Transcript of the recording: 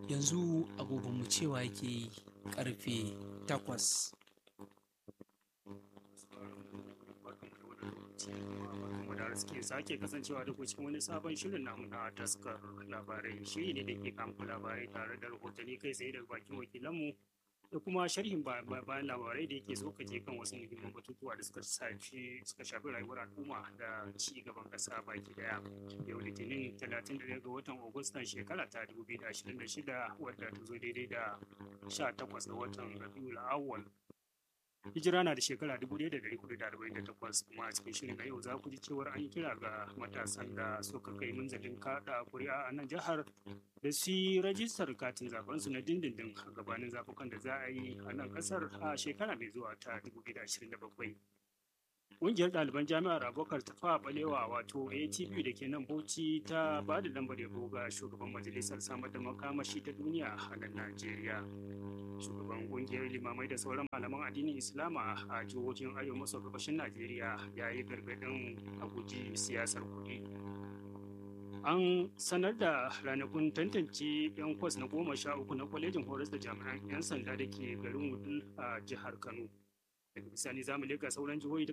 yanzu agogonmu cewa yake karfe takwas da suke sake kasancewa da ku cikin wani sabon shirin namu na taskar labarai shiri ne da ke kamku labarai tare da rahotanni kai tsaye daga bakin wakilanmu da kuma sharhin bayan labarai da yake tsokace kan wasu muhimman batutuwa da suka shafi suka shafi rayuwar al'umma da ci gaban kasa baki daya yau litinin 31 ga watan agustan shekara ta 2026 wadda ta zo daidai da 18 ga watan rabiul awwal hijira na da shekara 1448 kuma a cikin shirin na yau za ku ji cewar an kira ga matasan da suka kai munzalin kada kuri'a a nan jihar da su yi rajistar katin zaben su na dindindin a gabanin zafukan da za a yi a nan kasar a shekara mai zuwa ta 2027 Ƙungiyar ɗaliban jami'ar abokar tafa balewa wato atp da ke nan bauchi ta ba da lambar yabo ga shugaban majalisar samar da makamashi ta duniya a nan najeriya shugaban ƙungiyar limamai da sauran malaman addinin islama a jihohin arewa maso gabashin najeriya ya yi gargaɗin a guji siyasar kuɗi an sanar da ranakun tantance 'yan kwas na goma sha uku na kwalejin horas da jami'an 'yan sanda da ke garin wudul a jihar kano daga bisani zamu leka sauran jihohi